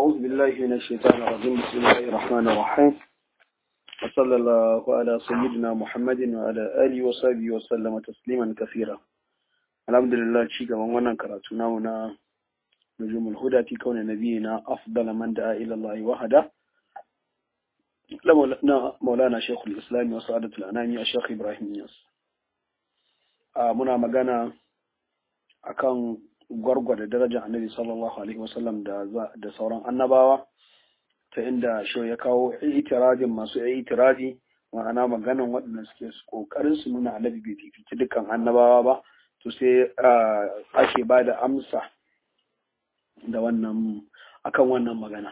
أعوذ بالله من الشيطان الرجيم بسم الله الرحمن الرحيم وصلى الله على سيدنا محمد وعلى آله وصحبه وسلم تسليما كثيرا الحمد لله شيء كمان وانا كراتنا هنا نجوم الهدى في كون نبينا أفضل من دعا إلى الله وحده مولانا شيخ الإسلام وسعادة الأنام الشيخ إبراهيم ياس muna magana akan gwargwada darajar annabi sallallahu alaihi wasallam da da sauran annabawa ta inda shi ya kawo itiradin masu itiradi ma'ana maganan waɗanda suke kokarin su nuna annabi bai fifici dukkan annabawa ba to sai ake ba da amsa da wannan akan wannan magana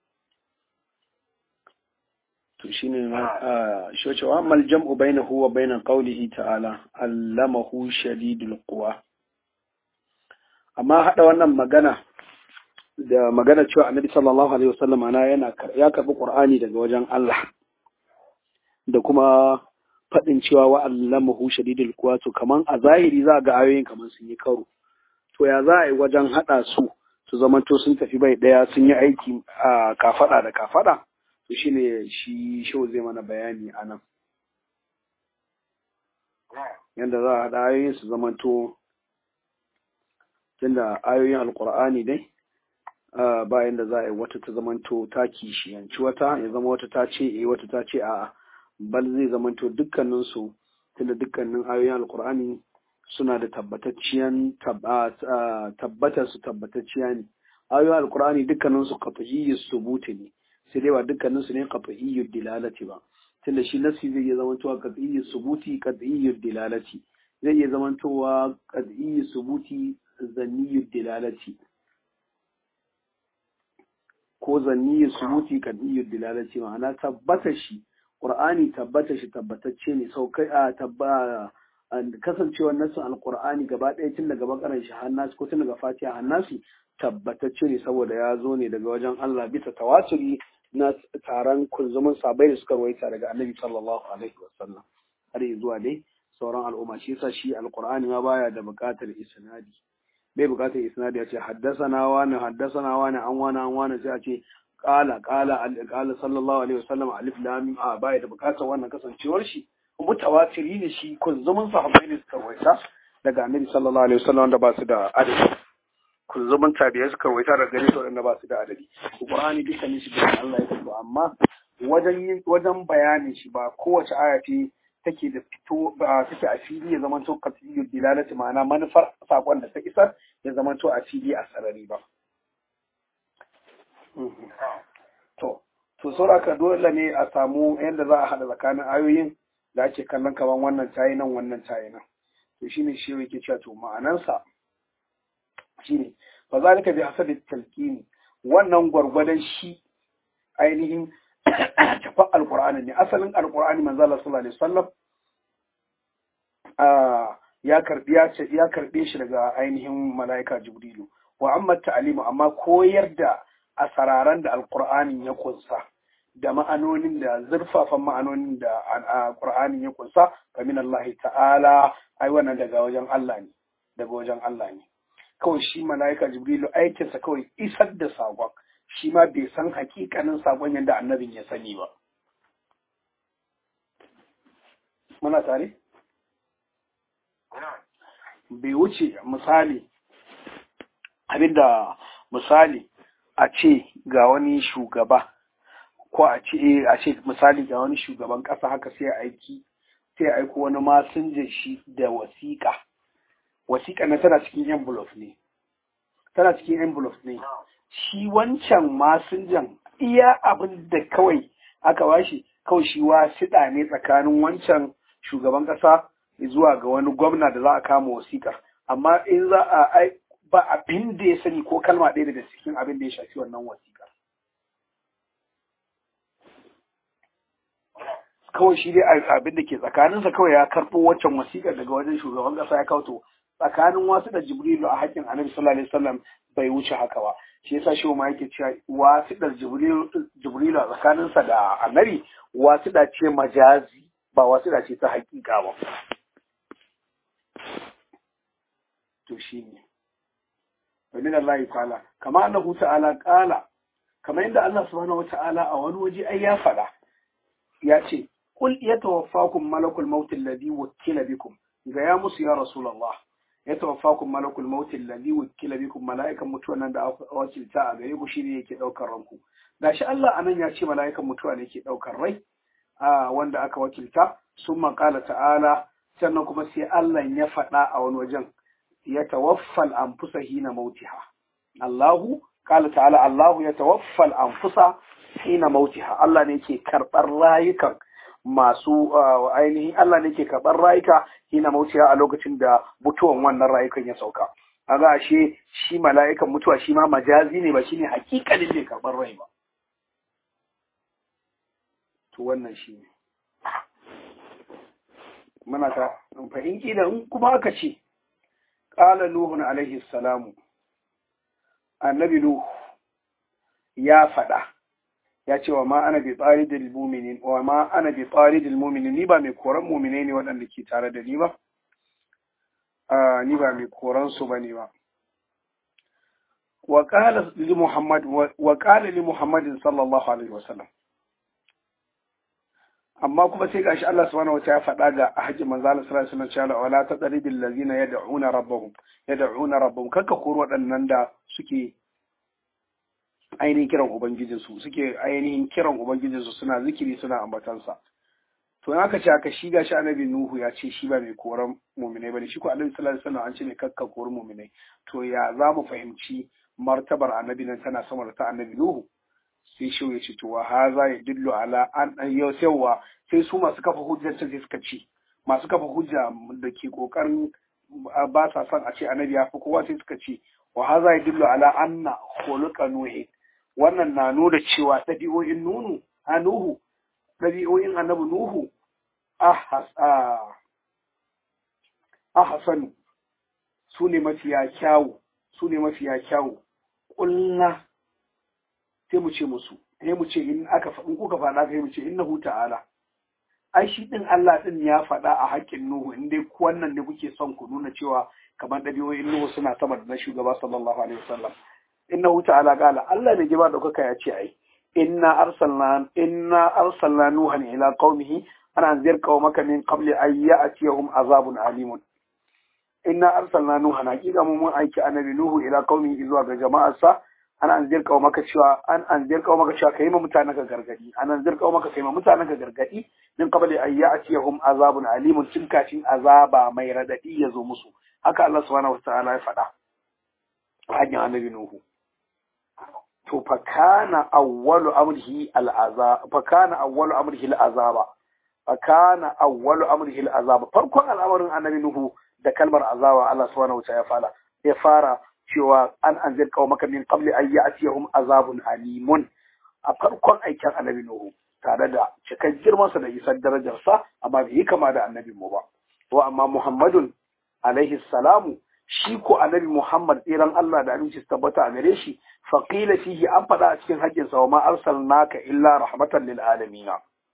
to shine shi cewa mal jam'u bainahu wa bain qawlihi ta'ala allamahu shadidul quwa amma hada wannan magana da magana cewa annabi sallallahu alaihi wasallam ana yana ya karbi qur'ani daga wajen Allah da kuma fadin cewa wa allamahu shadidul quwa to kaman a zahiri za ga ayoyin kaman sun yi karo to ya za a yi wajen hada su su zamanto sun tafi bai daya sun yi aiki a kafada da kafada to shi ne shi shau zai mana bayani a nan yadda za a haɗa ayoyin su zamanto tunda ayoyin alkur'ani dai bayan da za a yi wata ta zamanto ta kishiyanci wata ya zama wata ta ce eh wata ta ce a'a bal zai zamanto dukkaninsu tunda dukkanin ayoyin alkur'ani suna da tabbatacciyan tabbatar su tabbatacciya ne ayoyin alkur'ani dukkaninsu qat'iyyu subuti ne sai dai ba dukkanin su ne qat'iyyu dilalati ba tunda shi nafsi zai iya zamantowa qat'iyyu subuti qat'iyyu dilalati zai iya zamantowa qat'iyyu subuti zanniyyu dilalati ko zanniyyu subuti qat'iyyu dilalati ma'ana tabbata shi qur'ani tabbata shi tabbatacce ne saukai a tabba kasancewar nasin alqur'ani gaba ɗaya tun daga bakaran shi hannasi ko tun daga fatiha hannasi tabbatacce ne saboda ya zo ne daga wajen Allah bisa tawaturi na taron kunzumin sabai da suka rawaita daga annabi sallallahu alaihi wasallam har zuwa dai sauran al'umma shi yasa shi alqur'ani ma baya da buƙatar isnadi bai buƙatar isnadi ya ce haddasana wani haddasana wani an wani an wani sai a ce qala qala qala sallallahu alaihi wasallam alif lam mim a baya da buƙatar wannan kasancewar shi mutawatiri ne shi kunzumin sahabbai ne suka rawaita daga annabi sallallahu alaihi wasallam wanda ba su da adadi kunzumin tabiya suka rawaita daga gare su waɗanda ba su da adadi Qur'ani dukkanin shi da Allah ya fito amma wajen wajen bayanin shi ba kowace aya ce take da fito ba take a fili ya zama to qat'iyyu dilalati ma'ana manufar sakon da ta isar ya zama to a fili a sarari ba to to sauraka dole ne a samu yadda za a hada tsakanin ayoyin da ake kallon kaman wannan tayi nan wannan tayi nan to shine shi yake cewa to ma'anansa shine fa zalika bi hasabi talqini wannan gwargwadon shi ainihin tafa alqur'ani ne asalin alqur'ani manzo Allah sallallahu alaihi wasallam ya karbi ya ce ya karbe shi daga ainihin malaika jibrilu wa amma ta'limu amma koyar da asararan da alqur'ani ya kunsa da ma'anonin da zurfafan ma'anonin da alqur'ani ya kunsa kamin Allah ta'ala ai wannan daga wajen Allah ne daga wajen Allah ne kawai shi mala'ika jibrilu aikinsa kawai isar da saƙon shi ma bai san hakikanin saƙon yadda annabin ya sani ba muna tare bai wuce misali abinda misali a ce ga wani shugaba ko a ce a ce misali ga wani shugaban ƙasa haka sai aiki sai aiko wani masinjan shi da wasiƙa wasiƙa na tana cikin envelope ne tana cikin envelope ne shi wancan masinjan iya abin da kawai aka bashi kawai shi wasiɗa ne tsakanin wancan shugaban ƙasa zuwa ga wani gwamna da za a kama wasiƙar amma in za a ba abin da ya sani ko kalma ɗaya daga cikin abin da ya shafi wannan wasiƙar kawai shi dai abin da ke tsakaninsa kawai ya karɓo waccan wasiƙar daga wajen shugaban ƙasa ya kawo to tsakanin wasu da jibrilu a haƙƙin annabi sallallahu alaihi wasallam bai wuce haka ba shi yasa shi ma yake cewa wasu da jibrilu a tsakaninsa da annabi wasu da ce majazi ba wasu da ce ta haƙiƙa ba to shi ne ومن الله تعالى كما أنه تعالى قال kamar yadda Allah subhanahu wata'ala a wani waje ai ya faɗa ya ce qul yatawaffakum malakul maut alladhi wukila bikum ga ya musu ya rasulullah yatawaffakum malakul maut alladhi wukila bikum mala'ikan mutuwa nan da aka wakilta a gare ku shine yake daukar ranku gashi Allah anan ya ce mala'ikan mutuwa ne yake daukar rai a wanda aka wakilta summa qala ta'ala sannan kuma sai Allah ya faɗa a wani wajen ya tawaffal anfusa hina mautiha Allahu qala ta'ala Allahu ya tawaffal anfusa hina mautiha Allah ne yake karɓar rayukan masu ainihin Allah ne ke karɓar rayuka hina mautiha a lokacin da mutuwan wannan rayukan ya sauka kaga ashe shi mala'ikan mutuwa shi ma majazi ne ba shine hakikalin ne karɓar rai ba to wannan shi ne muna ta fa in kila in kuma aka ce qala nuhun alaihi salamu annabi nuh ya faɗa ya ce wa ma ana bi tsaridil mu'minin wa ma ana bi tsaridil mu'minin ni ba mai koran mu'minai ne waɗanda ke tare da ni ba ni ba mai koran su bane ba wa qala li muhammad wa qala li muhammadin sallallahu alaihi wasallam amma kuma sai gashi Allah subhanahu wa ta'ala faɗa ga hajji manzo Allah sallallahu alaihi wasallam wala tadribil ladina yad'una rabbahum yad'una rabbahum kakka koro waɗannan da suke ainihin kiran ubangijinsu suke ainihin kiran ubangijinsu suna zikiri suna ambatansa to in aka ce aka shi gashi annabi nuhu ya ce shi ba mai koran muminai bane shi ko annabi sallallahu alaihi wasallam an ce ne kakka koran muminai to ya za mu fahimci martabar annabi nan tana sama da ta annabi nuhu sai shi ya ce to wa haza ya dillu ala an yau yawa sai su masu kafa hujjar sai suka ce masu kafa hujja da ke kokarin ba sa son a ce annabi ya fi kowa sai suka ce wa haza ya dillu ala anna khuluqa nuhi wannan na nuna cewa ɗabi'o'in nunu a nuhu ɗabi'o'in annabi nuhu ahasanu su ne mafiya kyawu su ne mafiya kyawu ƙulla sai mu ce musu sai mu ce in aka in kuka faɗa sai mu ce innahu ta'ala ai shi din Allah din ya faɗa a haƙƙin Nuhu in dai wannan ne kuke son ku nuna cewa kamar ɗabi'o'in Nuhu suna sama da na shugaba sallallahu alaihi wasallam innahu ta'ala qala Allah ne jiba daukaka ya ce ai inna arsalna inna arsalna nuhan ila qaumihi ana anzir qaumaka min qabli an ya'tiyahum azabun alimun inna arsalna nuhan hakika mun aiki annabi nuhu ila qaumihi zuwa ga jama'arsa an anzir kawo maka cewa an anzir kawo maka cewa kai ma mutanen ka gargadi an anzir kawo maka kai ma mutanen ka gargadi min qabli an ya'tiyahum azabun alimun tun kafin azaba mai radadi ya zo musu haka Allah subhanahu wataala ya faɗa hanyar annabi nuhu to fa kana awwalu amrihi al'azab fa kana awwalu amrihi al'azaba fa kana awwalu amrihi al'azaba farkon al'amarin annabi nuhu da kalmar azaba Allah subhanahu wataala ya fara ya fara cewa an anzir kawo maka min qabli an ya'tiyahum azabun alimun a farkon aikin annabi Nuhu tare da cikan girmansa da isar darajarsa amma bai yi kama da annabin mu ba wa amma Muhammadun alaihi salamu shi ko annabi Muhammad tsiran Allah da aminci tabbata a gare shi faqila fihi an faɗa a cikin haƙƙin sa wa ma arsalnaka illa rahmatan lil alamin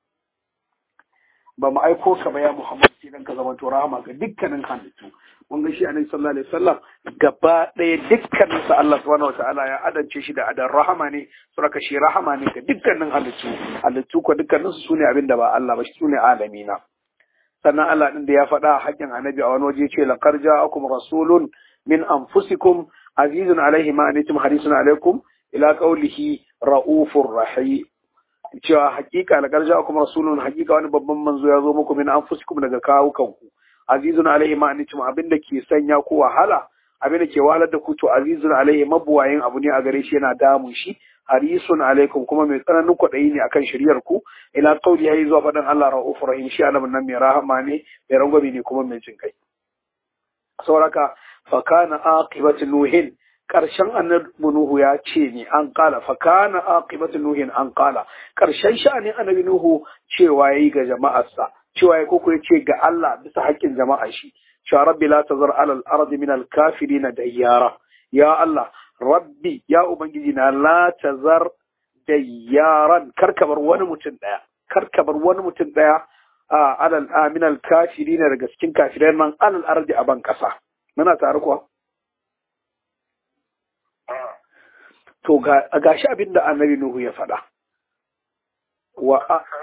ba mu aiko ka ba ya Muhammad sai dan ka zama to rahama ga dukkanin halittu mun ga shi annabi sallallahu alaihi wasallam gaba ɗaya dukkanin sa Allah subhanahu wataala ya adance shi da adan rahama ne suraka shi rahama ne ga dukkanin halittu halittu ko dukkanin su sune abin da ba Allah ba shi sune alamina sannan Allah din da ya faɗa a haƙƙin annabi a wani waje ce laqad ja'akum rasulun min anfusikum azizun alaihi ma anitum harisun alaikum ila qawlihi ra'ufur rahim cewa hakika la garja kuma rasulun hakika wani babban manzo ya zo muku min anfusikum daga kawukanku azizun alaihi ma anitum abin da ke sanya ku wahala abin da ke wahalar da ku to azizun alaihi mabuwayin abu ne a gare shi yana damun shi harisun alaikum kuma mai tsananin kwaɗayi ne akan shiryar ku ila qauli yayi zuwa faɗin Allah ra'ufur rahim shi annabin nan mai rahama ne mai rangwame ne kuma mai jin kai sauraka fa kana aqibatu nuhin ƙarshen annabi Nuhu ya ce ne an kala fa kana aqibatu nuhin an kala ƙarshen sha'anin annabi Nuhu cewa yayi ga jama'arsa cewa ya koko ce ga Allah bisa haƙƙin jama'a shi cewa rabbi la tazar alal ardi min al kafirin dayyara ya Allah rabbi ya ubangiji na la tazar dayyaran karkabar wani mutum daya karkabar wani mutum daya a alal min al kafirin daga cikin kafirai nan alal ardi a ban kasa muna tare kuwa to ga shi abin da annabi nuhu ya faɗa wa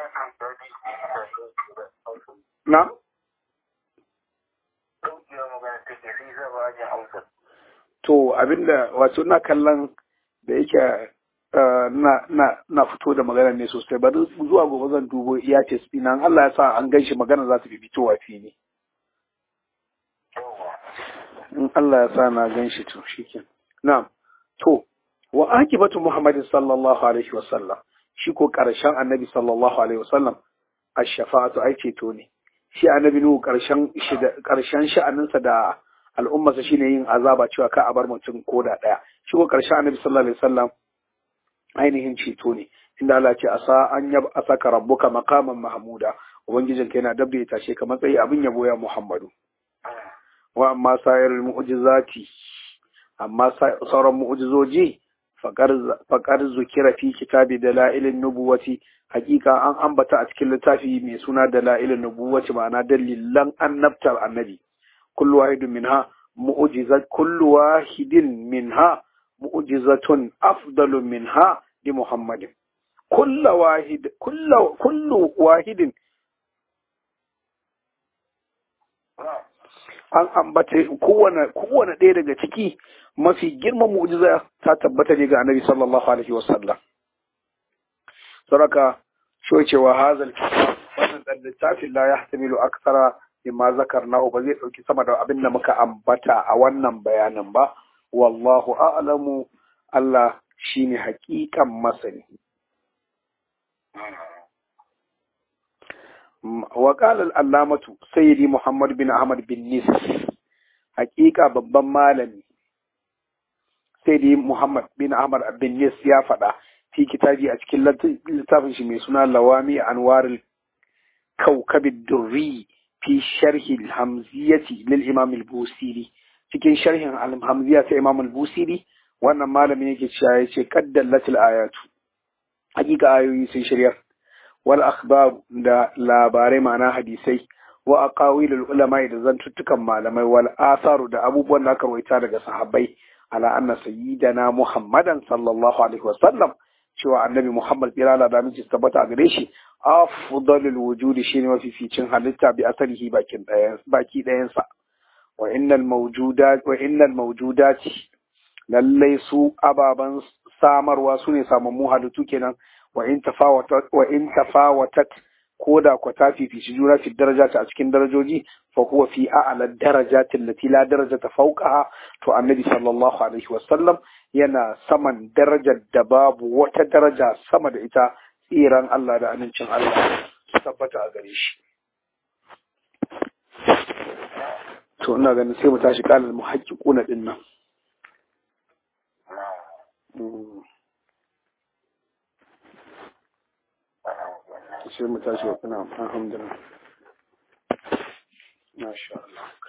na to abinda wato na kallon da yake na fito da magana ne sosai bari zuwa gobe zan dubo iya ce ina Allah ya sa an gan shi magana za ta fi fitowa fili in Allah ya sa na gan shi to shiken na'am to wa akibatu muhammadin sallallahu alaihi wasallam shi ko karshen annabi sallallahu alaihi wasallam ash-shafa'atu ai ceto ne shi annabi nuhu karshen karshen sha'aninsa da al'ummarsa shine yin azaba cewa ka a bar mutum koda daya shi ko karshen annabi sallallahu alaihi wasallam ainihin ceto ne inda Allah ce asa an yab asaka rabbuka maqaman mahmuda ubangijin ka yana dabda ya tashe ka matsayi abin yabo ya Muhammadu wa amma sayar mu'jizati amma sauran mu'jizoji faqar zukira fi kitabi dalailin nubuwati hakika an ambata a cikin littafi mai suna dalailin nubuwati ma'ana dalilan annabtar annabi kullu wahidin minha mu'jizat kullu wahidin minha mu'jizatun afdalu minha li Muhammadin. Kulla wahid, kulla, kullu wahidin an ambata kowane kowane ɗaya daga ciki mafi girman mu'jiza ta tabbata ne ga Annabi sallallahu alaihi wasallam. Saraka shi cewa hazal kitab wannan dan littafin la yahtamilu akthara mimma zakarnahu ba zai dauki sama da abin da muka ambata a wannan bayanin ba wallahu a'lamu Allah shine hakikan masani wa qala al-allamatu sayyidi Muhammad bin Ahmad bin Nis hakika babban malami sayyidi Muhammad bin Ahmad bin Nis ya faɗa fi kitabi a cikin littafin shi mai suna Lawami Anwarul Kawkab durri fi sharhi al-Hamziyati lil Imam al-Busiri cikin sharhin al-Hamziya ta Imam al-Busiri wannan malamin yake cewa yace kaddallatil ayatu hakika ayoyi sun shirya wal akhbar da labarai ma'ana hadisai wa aqawilul ulama da zantuttukan malamai wal asaru da abubuwan da aka rawaita daga sahabbai ala anna sayyidana muhammadan sallallahu alaihi wasallam cewa annabi muhammad birala da miji tabbata a gare shi afdalul wujudi shine mafificin halitta bi asalihi bakin ɗayan baki ɗayansa wa innal mawjudat wa innal mawjudati lallai su ababen samarwa su ne samammu halittu kenan wa in tafawatat wa in tafawatat ko da ku ta fifici juna fi darajata a cikin darajoji fa huwa fi a'la darajati allati la darajata fawqaha to annabi sallallahu alaihi wasallam yana saman darajar da babu wata daraja sama da ita tsiran Allah da amincin Allah su tabbata a gare shi to ina ganin sai mu tashi kalal muhaqqiquna din nan sai mu tashi wa kuna alhamdulillah masha Allah